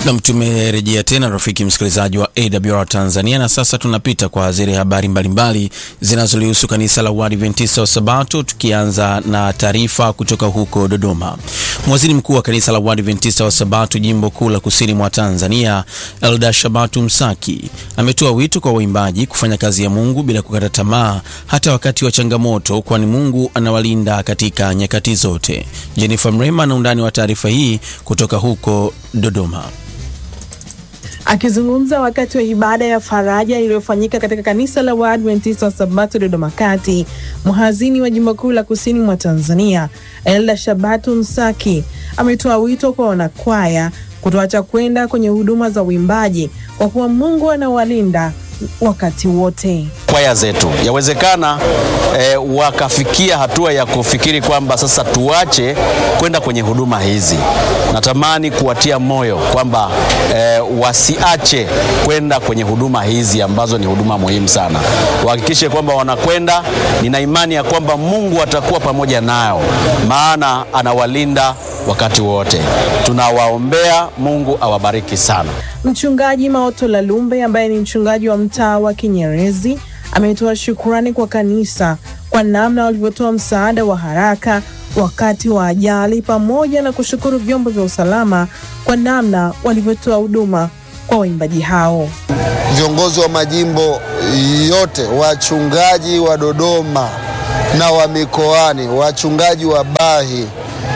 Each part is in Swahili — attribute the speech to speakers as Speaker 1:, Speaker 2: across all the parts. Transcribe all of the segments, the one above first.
Speaker 1: Nam, tumerejea tena rafiki msikilizaji wa AWR Tanzania, na sasa tunapita kwa zile habari mbalimbali zinazolihusu kanisa la Waadventista wa Sabato, tukianza na taarifa kutoka huko Dodoma. Mwaziri mkuu wa kanisa la Waadventista wa Sabato jimbo kuu la kusini mwa Tanzania, Elda Shabatu Msaki, ametoa wito kwa waimbaji kufanya kazi ya Mungu bila kukata tamaa hata wakati wa changamoto, kwani Mungu anawalinda katika nyakati zote. Jennifer Mrema na undani wa taarifa hii kutoka huko Dodoma.
Speaker 2: Akizungumza wakati wa ibada ya faraja iliyofanyika katika kanisa la Waadventista wa Sabato Dodoma Kati, mhazini wa jimbo kuu la kusini mwa Tanzania Elda Shabatu Msaki ametoa wito kwa wanakwaya kutoacha kwenda kwenye huduma za uimbaji kwa kuwa Mungu anawalinda wakati wote.
Speaker 3: Kwaya zetu yawezekana e, wakafikia hatua ya kufikiri kwamba sasa tuache kwenda kwenye huduma hizi. Natamani kuwatia moyo kwamba e, wasiache kwenda kwenye huduma hizi ambazo ni huduma muhimu sana. Wahakikishe kwamba wanakwenda. Nina imani ya kwamba Mungu atakuwa pamoja nao, maana anawalinda wakati wote. Tunawaombea, Mungu awabariki sana.
Speaker 2: Mchungaji Maoto Lalumbe ambaye ni mchungaji wa mtaa wa Kinyerezi ametoa shukrani kwa kanisa kwa namna walivyotoa msaada wa haraka wakati wa ajali pamoja na kushukuru vyombo vya usalama kwa namna walivyotoa huduma kwa waimbaji hao.
Speaker 4: Viongozi wa majimbo yote, wachungaji wa Dodoma na wa mikoani, wachungaji wa Bahi,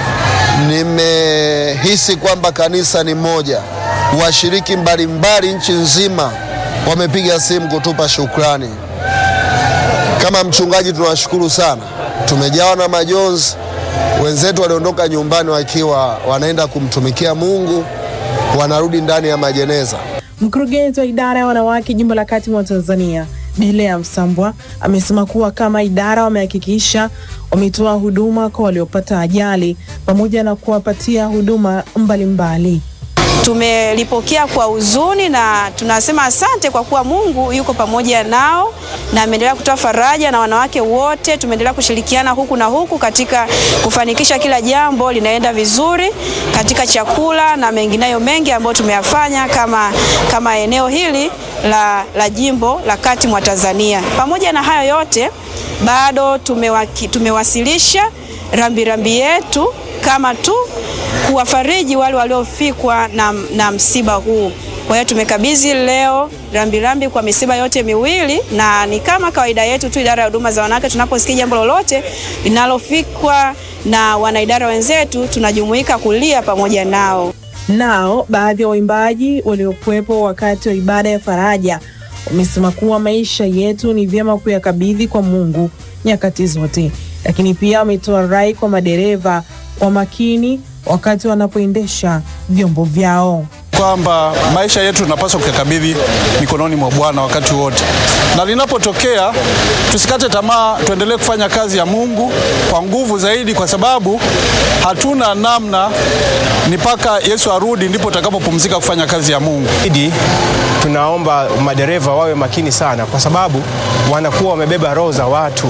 Speaker 4: nimehisi kwamba kanisa ni moja. Washiriki mbalimbali nchi nzima wamepiga simu kutupa shukrani. Kama mchungaji, tunawashukuru sana, tumejawa na majonzi. Wenzetu waliondoka nyumbani wakiwa wanaenda kumtumikia Mungu, wanarudi ndani ya majeneza.
Speaker 2: Mkurugenzi wa idara ya wanawake jimbo la kati mwa Tanzania Bilea Msambwa amesema kuwa kama idara wamehakikisha wametoa huduma kwa waliopata ajali pamoja na kuwapatia huduma mbalimbali.
Speaker 5: Tumelipokea kwa huzuni na tunasema asante kwa kuwa Mungu yuko pamoja nao na ameendelea kutoa faraja, na wanawake wote tumeendelea kushirikiana huku na huku katika kufanikisha kila jambo linaenda vizuri katika chakula na mengineyo mengi ambayo tumeyafanya kama, kama eneo hili la, la jimbo la kati mwa Tanzania. Pamoja na hayo yote bado tumewaki, tumewasilisha rambirambi rambi yetu kama tu kuwafariji wale waliofikwa na, na msiba huu. Kwa hiyo tumekabidhi leo rambirambi rambi kwa misiba yote miwili, na ni kama kawaida yetu tu, idara ya huduma za wanawake, tunaposikia jambo lolote linalofikwa na wanaidara wenzetu, tunajumuika kulia pamoja nao.
Speaker 2: Nao baadhi ya waimbaji waliokuwepo wakati wa ibada ya faraja wamesema kuwa maisha yetu ni vyema kuyakabidhi kwa Mungu nyakati zote, lakini pia wametoa rai kwa madereva kwa makini wakati wanapoendesha vyombo vyao,
Speaker 6: kwamba maisha yetu tunapaswa kuyakabidhi mikononi mwa Bwana wakati wote, na linapotokea tusikate tamaa, tuendelee kufanya kazi ya Mungu kwa nguvu zaidi, kwa sababu hatuna namna, ni mpaka Yesu arudi ndipo tutakapopumzika kufanya kazi ya Mungu.
Speaker 7: Idi, tunaomba madereva wawe makini sana, kwa sababu wanakuwa wamebeba roho za watu.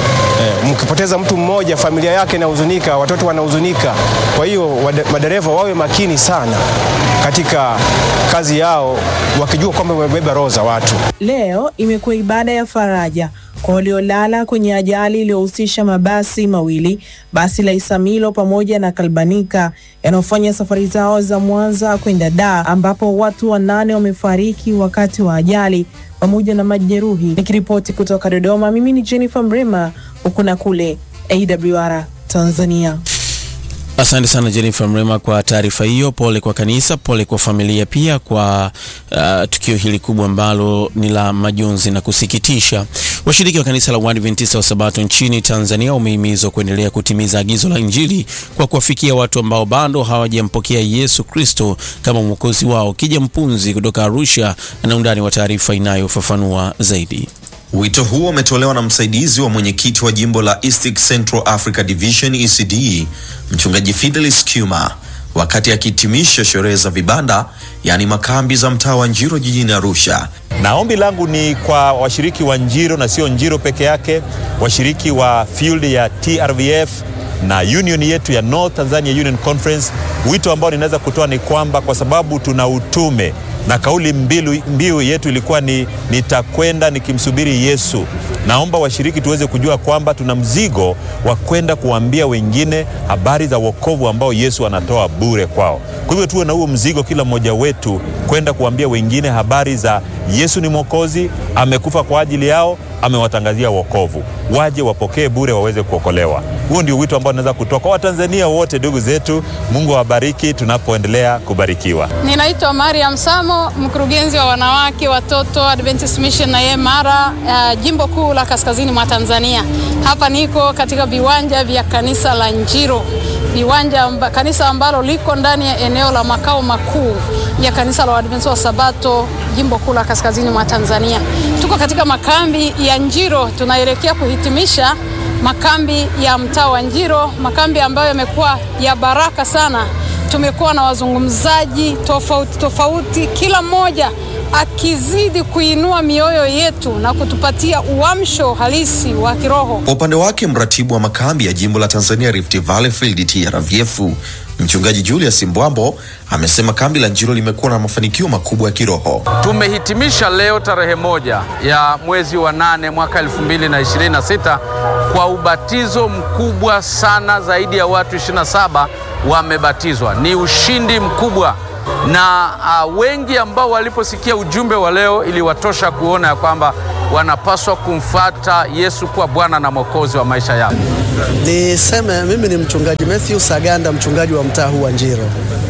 Speaker 7: Mkipoteza mtu mmoja, familia yake inahuzunika, watoto wanahuzunika. Kwa hiyo madereva wawe makini sana katika kazi yao, wakijua kwamba wamebeba roho za watu.
Speaker 2: Leo imekuwa ibada ya faraja kwa waliolala kwenye ajali iliyohusisha mabasi mawili, basi la Isamilo pamoja na Kalbanika yanayofanya safari zao za Mwanza kwenda Dar, ambapo watu wanane wamefariki wakati wa ajali pamoja na majeruhi. Nikiripoti kutoka Dodoma, mimi ni Jennifer Mrema, huku na kule AWR Tanzania.
Speaker 1: Asante sana Jennifer Mrema kwa taarifa hiyo. Pole kwa kanisa, pole kwa familia pia kwa uh, tukio hili kubwa ambalo ni la majonzi na kusikitisha. Washiriki wa kanisa la Waadventista wa Sabato nchini Tanzania wamehimizwa kuendelea kutimiza agizo la Injili kwa kuwafikia watu ambao bado hawajampokea Yesu Kristo kama mwokozi wao. Kija Mpunzi kutoka Arusha na undani wa taarifa inayofafanua zaidi.
Speaker 8: Wito huo umetolewa na msaidizi wa mwenyekiti wa jimbo la East Central Africa Division ECD, mchungaji Fidelis Kuma wakati akihitimisha sherehe za vibanda, yaani makambi za mtaa wa Njiro jijini Arusha.
Speaker 9: Na ombi langu ni kwa washiriki wa Njiro na sio Njiro peke yake, washiriki wa field ya TRVF na union yetu ya North Tanzania Union Conference. Wito ambao ninaweza kutoa ni kwamba kwa sababu tuna utume na kauli mbiu, mbiu yetu ilikuwa ni nitakwenda nikimsubiri Yesu. Naomba washiriki tuweze kujua kwamba tuna mzigo wa kwenda kuambia wengine habari za wokovu ambao Yesu anatoa bure kwao. Kwa hivyo tuwe na huo mzigo kila mmoja wetu kwenda kuambia wengine habari za Yesu ni Mwokozi, amekufa kwa ajili yao, amewatangazia wokovu, waje wapokee bure, waweze kuokolewa. Huo ndio wito ambao naweza kutoa kwa Watanzania wote, ndugu zetu. Mungu awabariki tunapoendelea kubarikiwa.
Speaker 10: Ninaitwa Mariam Samo, mkurugenzi wa wanawake watoto Adventist Mission na Yemara, uh, jimbo kuu la kaskazini mwa Tanzania. Hapa niko katika viwanja vya kanisa la Njiro, viwanja amba, kanisa ambalo liko ndani ya eneo la makao makuu ya kanisa la Waadventista wa Sabato jimbo kuu la kaskazini mwa Tanzania. Tuko katika makambi ya Njiro, tunaelekea kuhitimisha makambi ya mtaa wa Njiro, makambi ambayo yamekuwa ya baraka sana. Tumekuwa na wazungumzaji tofauti tofauti, kila mmoja akizidi kuinua mioyo yetu na kutupatia uamsho halisi wa kiroho.
Speaker 8: Kwa upande wake mratibu wa makambi ya jimbo la Tanzania Rift Valley Field TRVF mchungaji Julius Mbwambo amesema kambi la Njiro limekuwa na mafanikio makubwa ya kiroho.
Speaker 11: Tumehitimisha leo tarehe moja ya mwezi wa nane mwaka 2026 kwa ubatizo mkubwa sana, zaidi ya watu 27 wamebatizwa. Ni ushindi mkubwa na uh, wengi ambao waliposikia ujumbe wa leo iliwatosha kuona ya kwamba wanapaswa kumfuata Yesu kuwa Bwana na Mwokozi wa maisha yao.
Speaker 12: Niseme mimi ni mchungaji Matthew Saganda, mchungaji wa mtaa huu wa Njiro.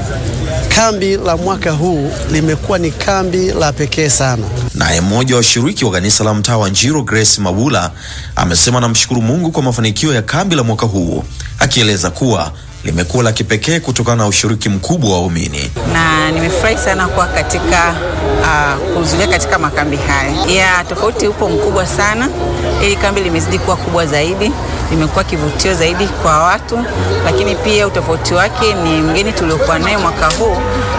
Speaker 12: Kambi la mwaka huu limekuwa ni kambi la pekee sana.
Speaker 8: Naye mmoja wa washiriki wa kanisa la mtaa wa Njiro, Grace Mabula, amesema anamshukuru Mungu kwa mafanikio ya kambi la mwaka huu, akieleza kuwa limekuwa la kipekee kutokana na ushiriki mkubwa wa waumini.
Speaker 13: na nimefurahi sana kuwa katika uh, kuhudhuria katika makambi haya. Ya tofauti upo mkubwa sana. Hili kambi limezidi kuwa kubwa zaidi, limekuwa kivutio zaidi kwa watu, lakini pia utofauti wake ni mgeni tuliokuwa naye mwaka huu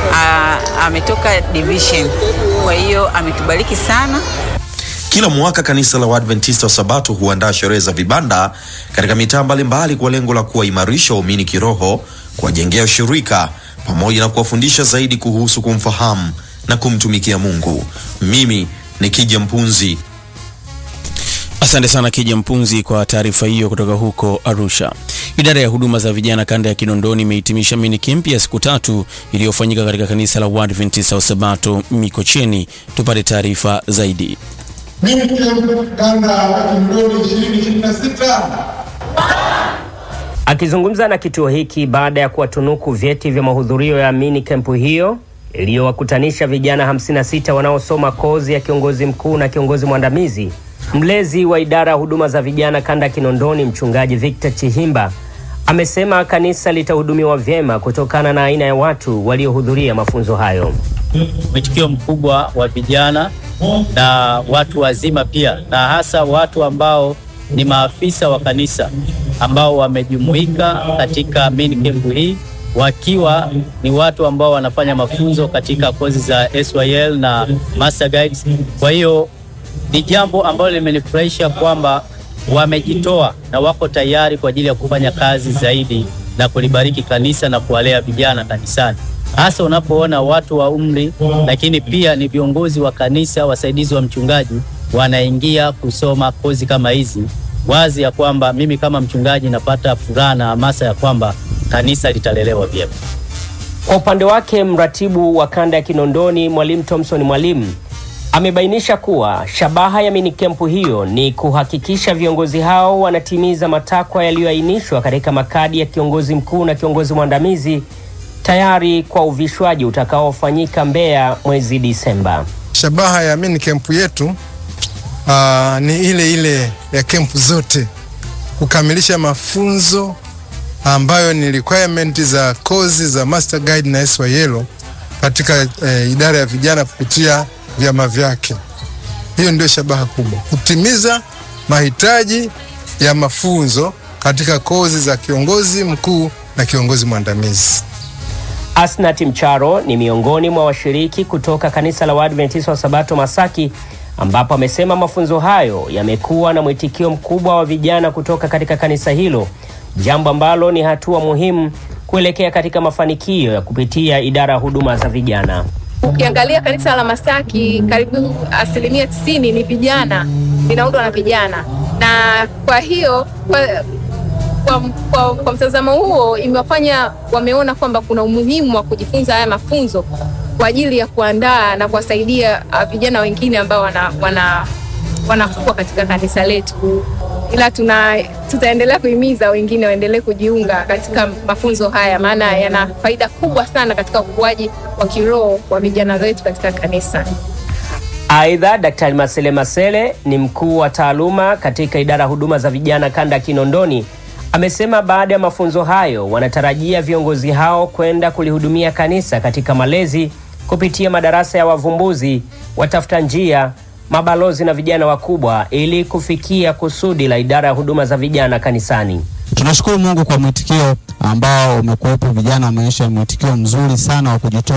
Speaker 13: uh, ametoka division, kwa hiyo ametubariki sana.
Speaker 8: Kila mwaka kanisa la Waadventista wa Sabato huandaa sherehe za vibanda katika mitaa mbalimbali kwa lengo la kuwaimarisha waumini kiroho, kuwajengea ushirika pamoja na kuwafundisha zaidi kuhusu kumfahamu na kumtumikia Mungu. Mimi ni Kija Mpunzi.
Speaker 1: Asante sana Kija Mpunzi kwa taarifa hiyo kutoka huko Arusha. Idara ya huduma za vijana kanda ya Kinondoni imehitimisha mini camp ya siku tatu iliyofanyika katika kanisa la Waadventista wa Sabato Mikocheni. Tupate taarifa zaidi.
Speaker 14: kanda ya Kinondoni 2026.
Speaker 15: Akizungumza na kituo hiki baada ya kuwatunuku vyeti vya mahudhurio ya mini kempu hiyo iliyowakutanisha vijana 56 wanaosoma kozi ya kiongozi mkuu na kiongozi mwandamizi, mlezi wa idara ya huduma za vijana kanda ya Kinondoni, mchungaji Victor Chihimba amesema kanisa litahudumiwa vyema kutokana na aina ya watu waliohudhuria mafunzo hayo.
Speaker 16: mwitikio mkubwa wa vijana na watu wazima pia, na hasa watu ambao ni maafisa wa kanisa ambao wamejumuika katika mini camp hii wakiwa ni watu ambao wanafanya mafunzo katika kozi za SYL na Master Guides. Kwa hiyo ni jambo ambalo limenifurahisha kwamba wamejitoa na wako tayari kwa ajili ya kufanya kazi zaidi na kulibariki kanisa na kuwalea vijana kanisani, hasa unapoona watu wa umri, lakini pia ni viongozi wa kanisa, wasaidizi wa mchungaji wanaingia kusoma kozi kama hizi, wazi ya kwamba mimi kama mchungaji napata furaha na hamasa ya kwamba kanisa litalelewa vyema.
Speaker 15: Kwa upande wake mratibu wa kanda ya Kinondoni Mwalimu Thompson Mwalimu amebainisha kuwa shabaha ya minikempu hiyo ni kuhakikisha viongozi hao wanatimiza matakwa yaliyoainishwa katika makadi ya kiongozi mkuu na kiongozi mwandamizi tayari kwa uvishwaji utakaofanyika Mbeya mwezi Disemba.
Speaker 14: Shabaha ya mini kempu yetu aa, ni ile ile ya kempu zote, kukamilisha mafunzo ambayo ni requirement za kozi za Master Guide na SYL katika eh, idara ya vijana kupitia vyama vyake. Hiyo ndio shabaha kubwa, kutimiza mahitaji ya mafunzo katika kozi za kiongozi mkuu na kiongozi mwandamizi.
Speaker 15: Asnat Mcharo ni miongoni mwa washiriki kutoka kanisa la Waadventista wa Sabato Masaki, ambapo amesema mafunzo hayo yamekuwa na mwitikio mkubwa wa vijana kutoka katika kanisa hilo jambo ambalo ni hatua muhimu kuelekea katika mafanikio ya kupitia idara ya huduma za vijana.
Speaker 17: Ukiangalia kanisa la Masaki karibu asilimia tisini ni vijana, linaundwa na vijana, na kwa hiyo kwa, kwa, kwa, kwa mtazamo huo imewafanya wameona kwamba kuna umuhimu wa kujifunza haya mafunzo kwa ajili ya kuandaa na kuwasaidia uh, vijana wengine ambao wana, wana, wanakuwa katika kanisa letu, ila tuna tutaendelea kuhimiza wengine waendelee kujiunga katika mafunzo haya, maana yana faida kubwa sana katika ukuaji wa kiroho wa vijana wetu katika kanisa.
Speaker 15: Aidha, Daktari Masele Masele ni mkuu wa taaluma katika idara ya huduma za vijana kanda ya Kinondoni amesema baada ya mafunzo hayo wanatarajia viongozi hao kwenda kulihudumia kanisa katika malezi kupitia madarasa ya wavumbuzi, watafuta njia, mabalozi na vijana wakubwa ili kufikia kusudi la idara ya huduma za vijana kanisani.
Speaker 18: Tunashukuru Mungu kwa mwitikio ambao umekuwepo. Vijana wameonyesha mwitikio mzuri sana wa kujitoa